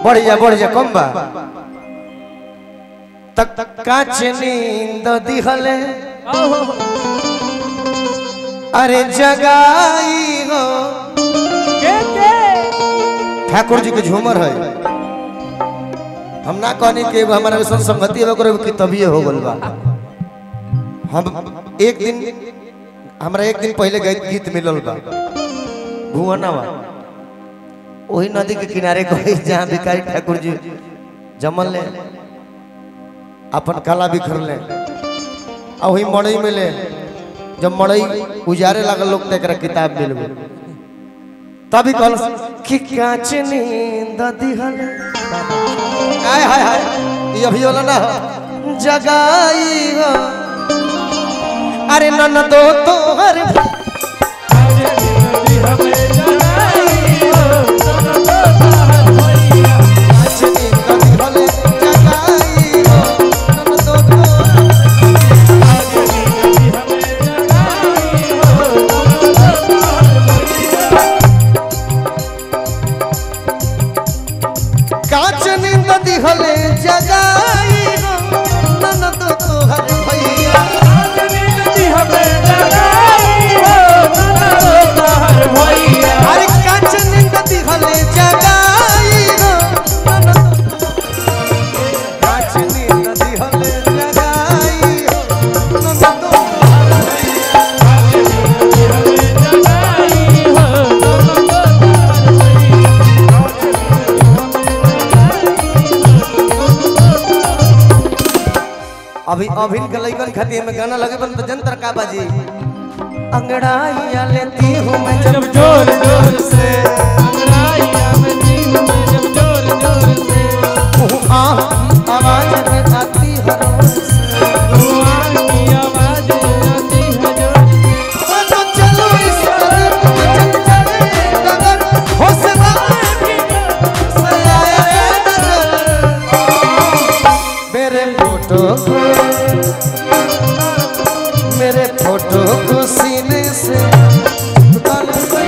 बढ़ जा बढ़ जा कम बा तक तक काच नींद दिहले अरे जगाई हो के के ठाकुर जी के झूमर है हम ना कहनी कि एगो हमारा वैसन संगति है ओकरे की तबिये हो गल बा हम एक दिन हमरा एक दिन पहले गीत गीत मिलल बा भुवनवा वही नदी के किनारे गए जहाँ भिखारी ठाकुर जी जमल ले अपन कला बिखर ले आ वही मड़ई में ले जब मड़ई उजारे लागल लोग तो एकरा किताब मिल गई तभी कहल कि काच नींद दिहल हाय हाय हाय ये अभी होला ना जगाई हो अरे नन दो तोहर काच नींद दिहल जगाई हो नन दो तोहर काच नींद दिहले जगाई हो नन दो तोहर भैया अरे काच नींद दिहले जगाई हो नन दो काच नींद दिहले जगाई हो नन दो अभी अभिन के लइकन खातिर में गाना लगे बन तो जंतर का बाजी अंगड़ाइया लेती हूँ मैं जब जब जोर जोर से जब जोर जोर से हूँ आ आवाज में आती हर रोज से। भगवान की आवाज आती है जोर तो चलो इस कदर पे चल चले डगर हो सदा सलाए नजर मेरे फोटो को मेरे फोटो को सीने से उतार से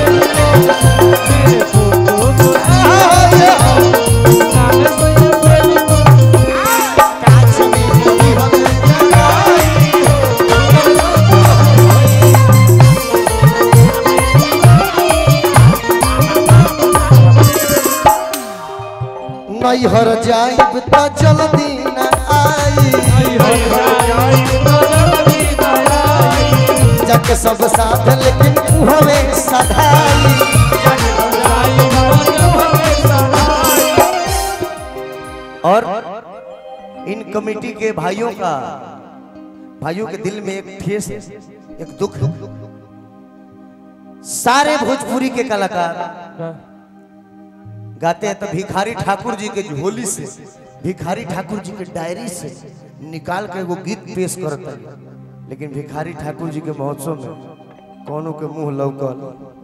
नैहर जाइब त जल्दी न आई जग सब साथ लेकिन हवे सधाई और इन कमेटी के भाइयों का भाइयों के दिल में एक ठेस एक दुख सारे भोजपुरी के कलाकार गाते हैं तो भिखारी ठाकुर जी के झोली से भिखारी ठाकुर जी के डायरी से निकाल के वो गीत पेश करता है लेकिन भिखारी ठाकुर जी के महोत्सव में कोनो के मुंह लौकल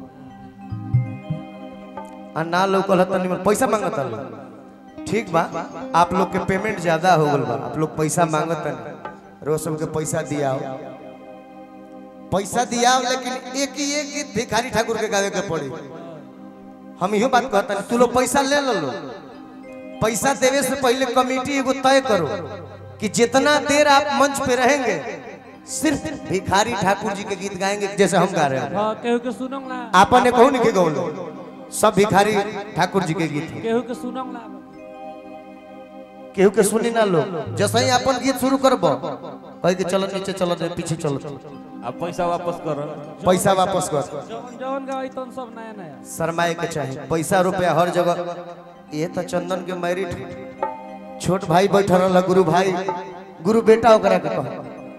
आ ना लौकल है तनी पैसा मांगता लोग ठीक बा आप लोग के पेमेंट ज्यादा हो गल बा आप लोग पैसा मांगत रोज सबके पैसा दियाओ पैसा दियाओ लेकिन एक ही एक गीत भिखारी ठाकुर के गावे के पड़ी हम इहो बात कहता नहीं तू लोग पैसा ले लो लो पैसा देवे से पहले कमेटी एगो तय करो कि जितना देर आप मंच पे रहेंगे सिर्फ भिखारी ठाकुर जी के गीत गाएंगे जैसे हम गा रहे हैं हाँ केहू के सुनंग ना आपने कहू नहीं के गौलो सब भिखारी ठाकुर जी के गीत हैं केहू के सुनंग ना केहू के सुनी ना लो जैसे ही अपन गीत शुरू करबो कह के चलो नीचे चलो दे पीछे चलो अब पैसा वापस करो पैसा वापस कर जौन जौन गाई तौन सब नया नया शर्माए के चाहे पैसा रुपया हर जगह ये तो चंदन के मैरिट छोट भाई बैठल रहल गुरु भाई गुरु बेटा ओकरा के कह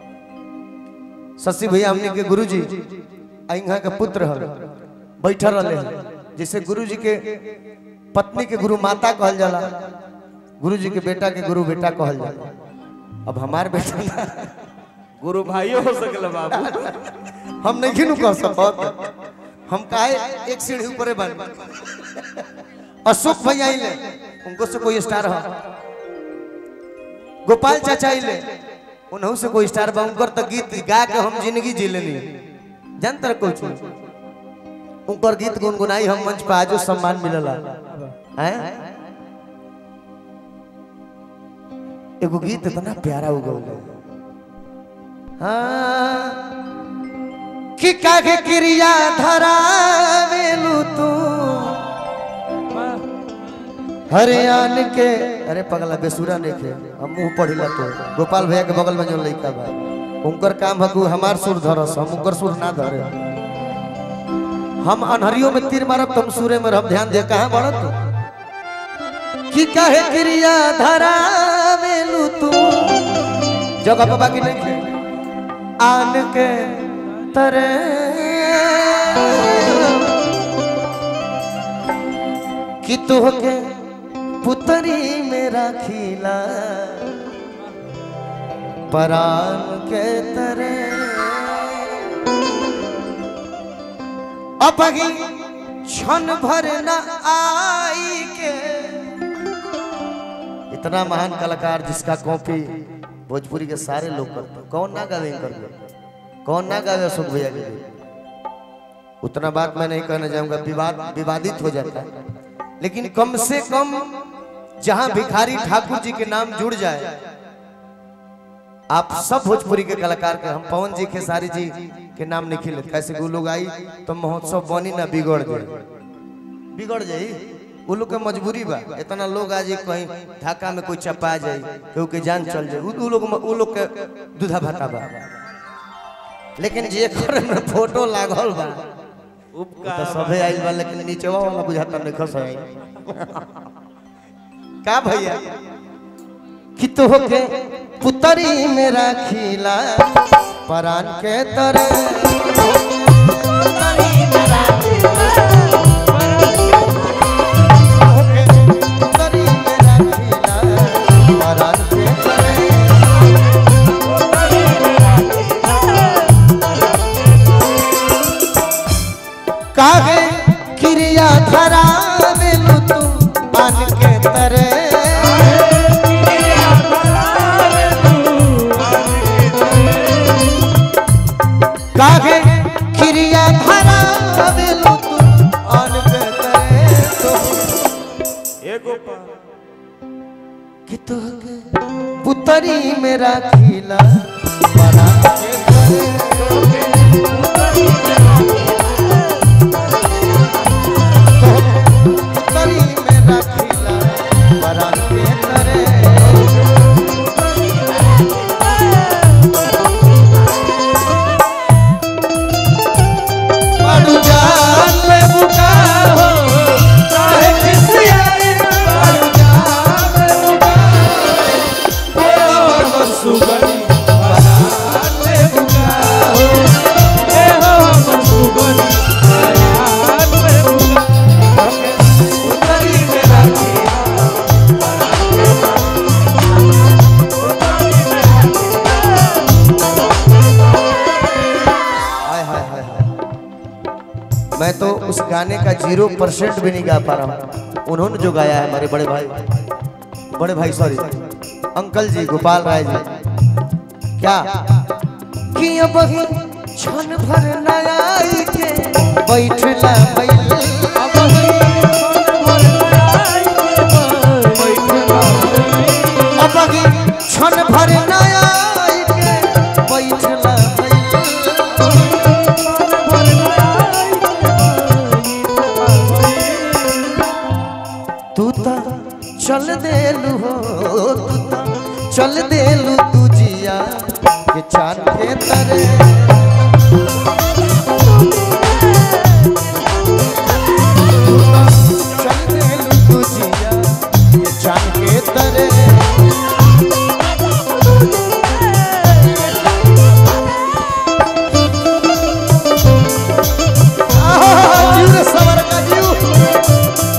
शशि भैया हमने के गुरु जी अइहा के पुत्र हल बैठल रहले जैसे गुरु जी के पत्नी के गुरु माता कहल जाला गुरु जी के बेटा के गुरु बेटा कहल जाला अब हमार बेटा ना गुरु भाइयों हो सकल बाबू हम नहीं खिनु कह सकत हम काहे एक सीढ़ी ऊपरे बन अशोक भैया आइले उनको से कोई स्टार है गोपाल चाचा आइले उन्हों से कोई स्टार बा उनकर तो गीत गा के हम जिंदगी जी लेनी जानतर कुछ उनकर गीत गुनगुनाई हम मंच पे आजो सम्मान मिलला हैं एगो गीत इतना प्यारा उगल हाँ कि कागे क्रिया धरावेलू तू हरियाण के अरे पगला बेसुरा नहीं खे हम मुंह पढ़िला तो गोपाल भैया के बगल में जो लड़का बा उनकर काम हकू हमार सुर धरस हम उनकर सुर ना धरे हम अनहरियों में तीर मारब तुम सूर्य में रब ध्यान दे कहाँ बढ़ तू कि काहे क्रिया धरावेलू तू जगह बाबा की नहीं खे आन के तरे कि तोहके पुतरी में राखीला परान के तरे अपगी क्षण भर न आई के इतना महान कलाकार जिसका कॉपी भोजपुरी के सारे लोग करते हैं। कौन ना गावे कर कौन ना गावे अशोक भैया के लिए उतना बात मैं नहीं कहना चाहूंगा विवाद विवादित हो जाता है लेकिन कम से कम जहां भिखारी ठाकुर जी के नाम जुड़ जाए आप सब भोजपुरी के कलाकार के हम पवन जी खेसारी जी के नाम नहीं खिले कैसे वो लोग आई तो महोत्सव बनी ना बिगड़ जाए बिगड़ जाई वो लोग के मजबूरी बा इतना लोग आज कहीं ढाका में कोई चपा जाए केहू के जान चल जाए उ लोग वो लोग के दूधा भाटा बा लेकिन जे घर में फोटो लागल बा तो उपकार सबे आइल बा लेकिन नीचवा वाला बुझाता नहीं खस आई का भैया कि तो के पुतरी में राखीला परान के तरह पुतरी में राखीला परान के तरह काहे क्रिया धरा देलू तू आन के तरे काहे क्रिया धरा देलू तू आन के तरे तो एगो पा कि तो के पुतरी में राखीला बना के तरे पुतरी में राखीला बना के तरे पड़ जान ले बुका हो चाहे किसी आए पड़ जान ले बुका हो ओ सुगनी बना ले बुका हो ए हो सुगनी उतरी में राखी हाय हाय हाय हाय मैं तो उस गाने का जीरो परसेंट भी नहीं गा पा रहा हूँ उन्होंने जो गाया है हमारे बड़े भाई बड़े भाई सॉरी अंकल जी गोपाल राय जी क्या कि अब ही क्षण भर नयाई के बैठला बैल अब ही अब ही क्षण भर नयाई के बैठला बैल तू ता चल देलू हो तू ता चल देलू तू जिया के चांद के तरे तू ता चल देलू तू जिया के चांद के तरे आहा, जीव रे सवर का जीव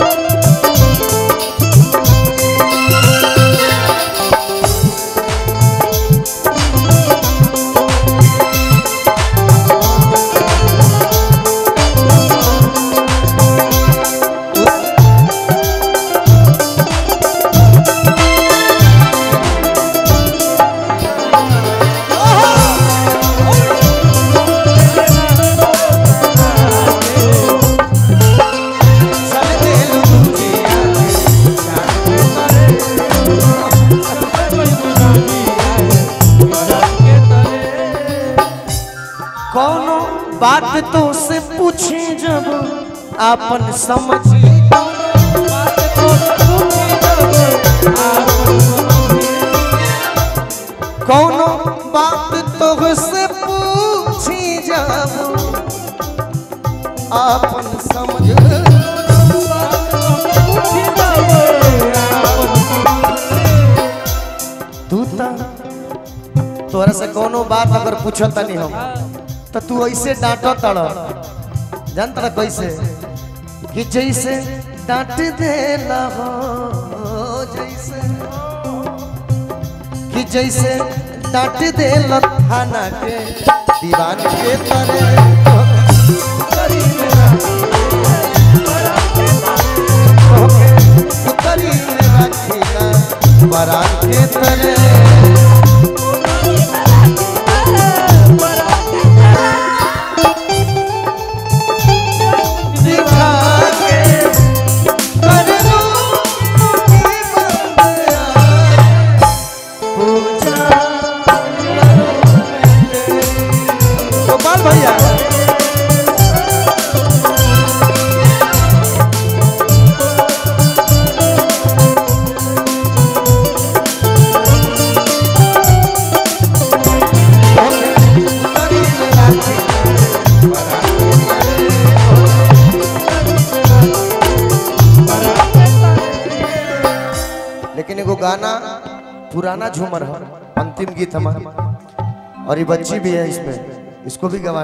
कौनो बात तो से पूछे जब आपन समझी कौनो बात तो से पूछी जब आपन समझ तू ता तोरा से कोनो बात अगर पूछता नहीं हम तो तू ऐसे डांटो तड़ जान तड़ा कैसे कि जैसे डांट देला हो जैसे कि जैसे डांट देला थाना के दीवान के तरह करी रखीला बरान के तरह दिखा के कर दो गोपाल भैया लेकिन एगो गाना पुराना झूमर है अंतिम गीत हमारा और ये बच्ची भी है इसमें इसको भी गवा